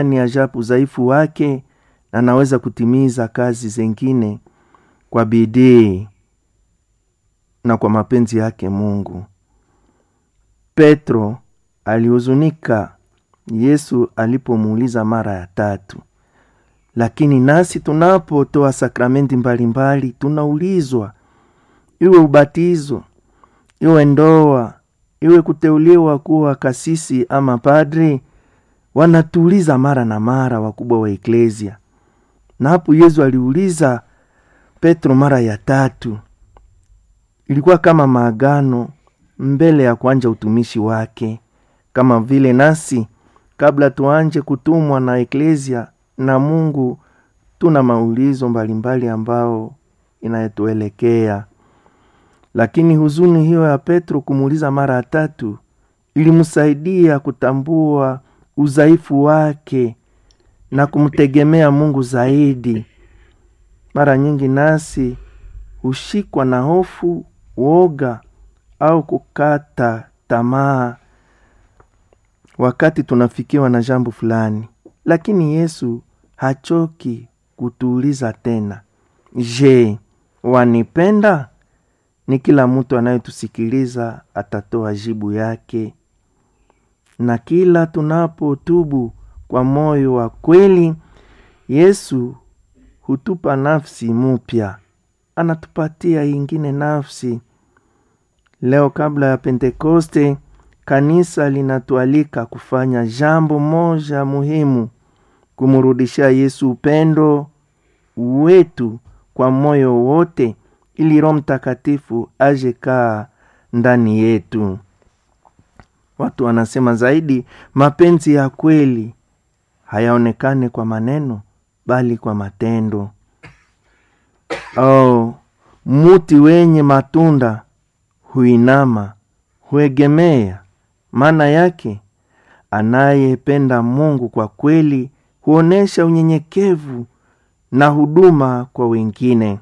ni ajabu udhaifu wake na anaweza kutimiza kazi zingine kwa bidii na kwa mapenzi yake Mungu. Petro alihuzunika Yesu alipomuuliza mara ya tatu. Lakini nasi tunapotoa sakramenti mbalimbali tunaulizwa, iwe ubatizo, iwe ndoa, iwe kuteuliwa kuwa kasisi ama padri, wanatuuliza mara na mara wakubwa wa eklesia. Na hapo Yesu aliuliza Petro mara ya tatu, ilikuwa kama maagano mbele ya kuanja utumishi wake, kama vile nasi kabla tuanje kutumwa na eklesia na Mungu tuna maulizo mbalimbali ambao inayetuelekea. Lakini huzuni hiyo ya Petro kumuuliza mara ya tatu ilimsaidia kutambua udhaifu wake na kumtegemea Mungu zaidi. Mara nyingi nasi hushikwa na hofu, woga au kukata tamaa wakati tunafikiwa na jambo fulani, lakini Yesu hachoki kutuuliza tena, je, wanipenda? Ni kila mtu anayetusikiliza atatoa jibu yake, na kila tunapotubu kwa moyo wa kweli, Yesu hutupa nafsi mupya, anatupatia ingine nafsi. Leo kabla ya Pentekoste, kanisa linatualika kufanya jambo moja muhimu, kumrudishia Yesu upendo wetu kwa moyo wote, ili Roho Mtakatifu aje kaa ndani yetu. Watu wanasema zaidi, mapenzi ya kweli hayaonekane kwa maneno, bali kwa matendo. Oh, muti wenye matunda huinama, huegemea. Maana yake anayependa Mungu kwa kweli huonesha unyenyekevu na huduma kwa wengine.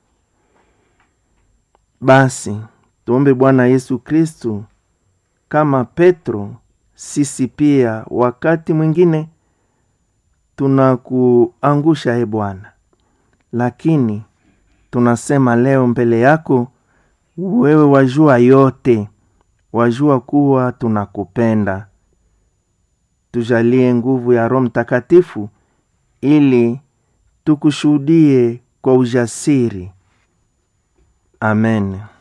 Basi tuombe Bwana Yesu Kristu kama Petro, sisi pia wakati mwingine tunakuangusha e Bwana, lakini tunasema leo mbele yako, wewe wajua yote, wajua kuwa tunakupenda. Tujalie nguvu ya Roho Mtakatifu ili tukushuhudie kwa ujasiri. Amen.